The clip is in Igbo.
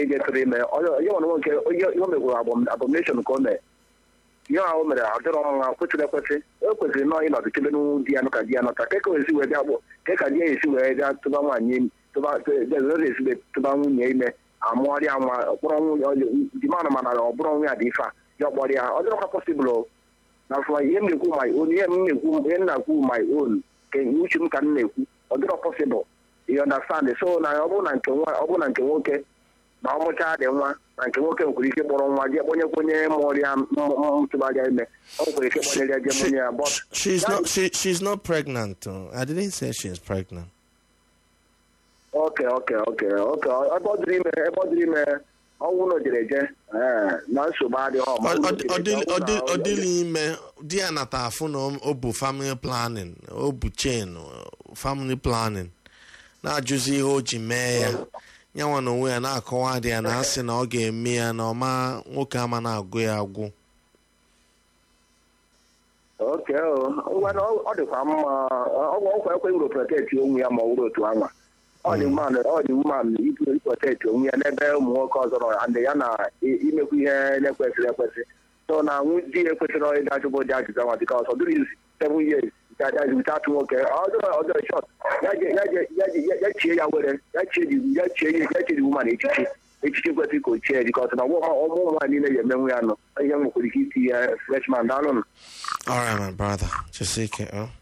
ka eji tụrụ ime onye nwere nwoke onye ihe o megwuru abomination ka o mee ihe ahụ mere adịrọ ọnwa kwesịrị ekwesị o kwesịrị nọọ ịnọdụ chebe n'ụlọ di ya nọ ka di ya nọta ka ka esi wee bịa gbụ ka ka di ya esi wee bịa tụba nwaanyị tụba esi tụba nwunye ime amụọrịa nwa kpọrọ nwunye di mana mana ọ bụrụ nwa ya dị ife a ya ọkpọrọ ya ọ dịrọkwa pọsịbụl na afọ ihe m na-ekwu my own ihe m na-ekwu ihe m na-ekwu my own ka uche m ka m na-ekwu ọ dịrọ pọsịbụl you understand so na ọ bụrụ na nke nwa ọ bụrụ na nke nwoke ma ọ mụchaa dị nwa na nke nwoke nwekwara ike kpọrọ nwa jee kpọnye kwenye mụọrịa ntụbaja ime ọ nwekwara ike kpọnyere jee mụnye ya but She's not. She, she's not pregnant. uh, I didn't say she's pregnant. oke oke oke oke ebe ọ dịrị ime ebe ọ dịrị ime ọnwụ na ojere eje ee, na nsogbu adịghị ọma Ọ- ọ- ọ dịl- ọ dịl- ọ dịghị ime di ya nata afụ na o- o bụ family planning o bụ chain uh, family planning na-ajụzi ihe o ji mee ya nyanwa na onwe ya na-akọwa dị ya na asị na ọ ga-eme ya na ọma nwoke ama na-agụ ya agwụ oke o ngwa na ọ ọ dịkwa mma ọgwụ ọkwa ekwe ngro protect onwe ya ma ọ bụrụ otu anwa ọ dị mma na- ọ dị mma na ibu protect onwe ya n'ebe ụmụ nwoke ọzọ nọ and ya na i- imekwu ihe na-ekwesịrị ekwesị so na nwu di ya ekwesịrị ịda ajụbụ dị ajụjụ anwa dịka ọsọ dịrị seven years without nwoke ọjọọ ọjọọ shot ya je- ya je- ya je- ya- ya chie ya were ya chie di- ya chie ya ya chie di woman echichi echichi kwesịrị ka o chie dịka ọsọ na ọmụ ụmụ nwaanyị niile ya emenwu ya nọ ihe nwekwara ike iti ya freshman daalụ nụ all right my brother just take it oh.